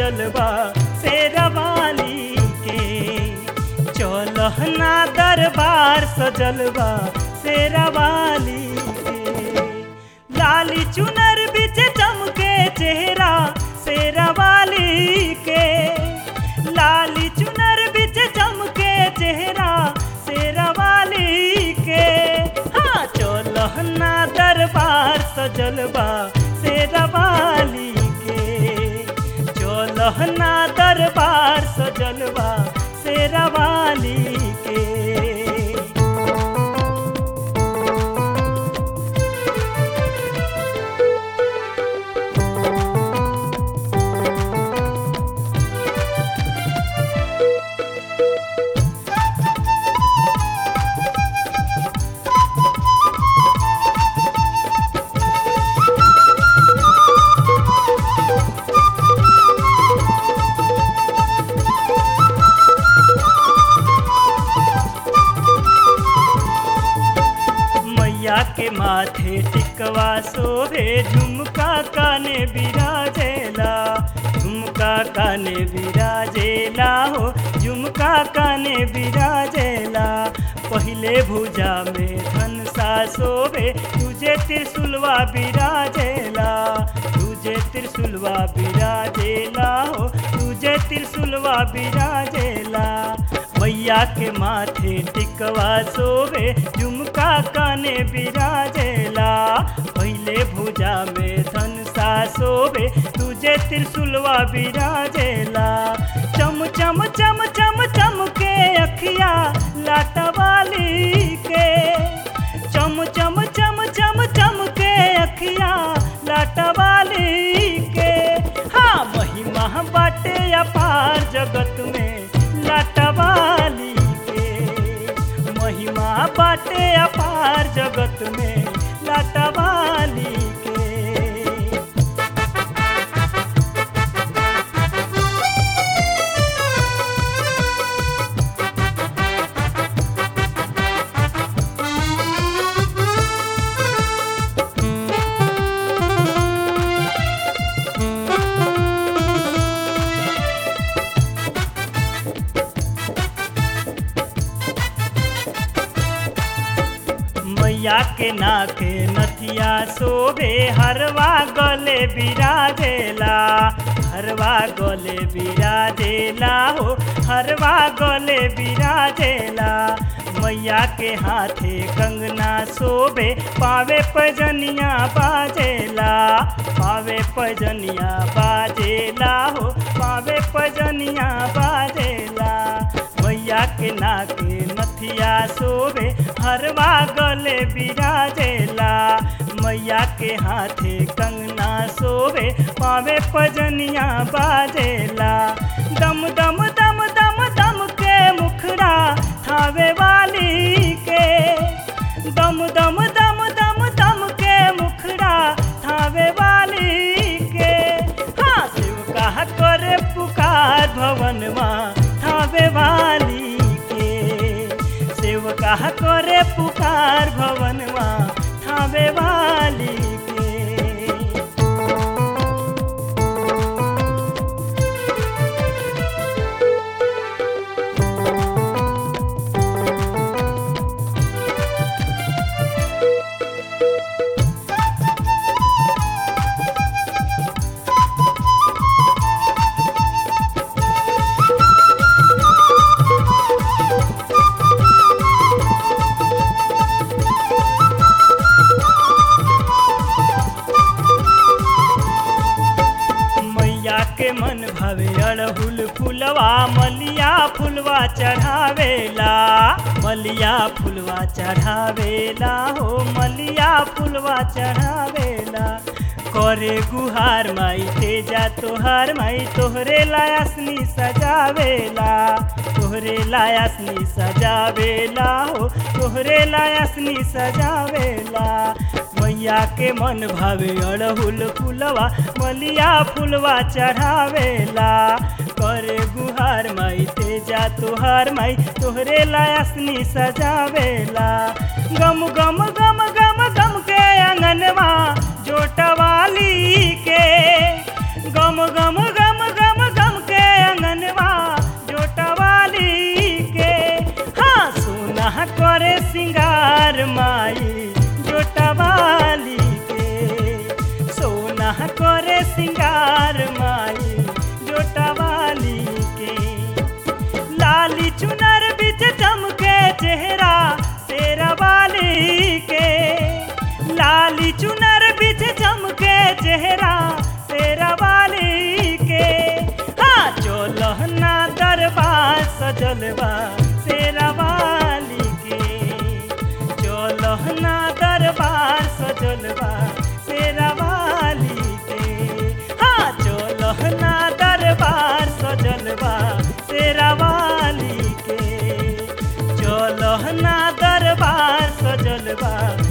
सजल बा शेरवाली के चलहना दरबार सजल बा शेरवाली के लाली चुनर बिच चमके चेहरा शेरवाली के लाली चुनर बिच चमके चेहरा शेरवाली के हाँ चलहना दरबार सजल बा शेरवाली के चलहना दरबार सजल बा शेरवाली के मैया के माथे टिकवा सोभे झुमका काने बिराजेला झुमका काने बिराजेला हो झुमका काने बिराजेला पहिले भुजा में धनसा सोभे तुझे त्रिशुलवा बिराजेला तुझे त्रिशुलवा बिराजेला हो तुझे त्रिशुलवा बिराजेला मैया के माथे टिकवा सोवे झुमका काने बिराजेला पहले भुजा में धनसा सोवे तुझे त्रिशुलवा बिराजेला चम चम चम चम चम के अखिया लाटवाली के चम चम चम चम चम के अखिया लाटवाली के हाँ महिमा बाटे अपार जगत में लाटवाली के महिमा बाटे अपार जगत में लाटवाली के मैया के नाके नथिया शोभे हरवा गले बिराजेला हरवा गले बिराजेला हो हरवा गले बिराजेला मैया के हाथे कंगना शोभे पावे पजनिया बाजेला पावे पजनिया बाजेला हो पावे पजनिया बाजेला मैया के नाके नथिया शोभे हरवा गले बिराजेला मैया के हाथे कंगना शोभे पावे पजनिया बाजेला दम दम दम दम दम के मुखड़ा थावे वाली के दम दम दम दम दम के मुखड़ा थावे वाली के हाँ शिव का करे पुकार भवनमा थावे वाली के शिव का करे पुकार भवनमा थावे वाली के मैया के मन भवे अड़हुल फुलवा मलिया फुलवा चढ़ावेला मलिया फुलवा चढ़ावेला हो मलिया फुलवा चढ़ावेला करे गुहार माई तेजा तोहार माई तोहरे लायासनी सजावेला तोहरे लायासनी सजावेला हो तोहरे लायासनी सजावेला मैया के मन भावे अड़हुल फुलवा मलिया फुलवा चढ़ावेला करे गुहार माई तेजा तोहार माई तोहरे लायासनी सजावेला गम गम गम गम गम के अंगनवा जोटवाली के गम गम गम गम गम सिंगार माई जोटवाली के सोना करे सिंगार माई जोटवाली के लाली चुनर बिच चमके चेहरा तेरा वाली के लाली चुनर बिच चमके चेहरा तेरा वाली के हाँ चोलहना दरबार सजलवा तेरा वाली के चोलहना दरबार सजलवा तेरा वाली के हाँ चोलहना दरबार सजलवा तेरा वाली के चोलहना दरबार सजलवा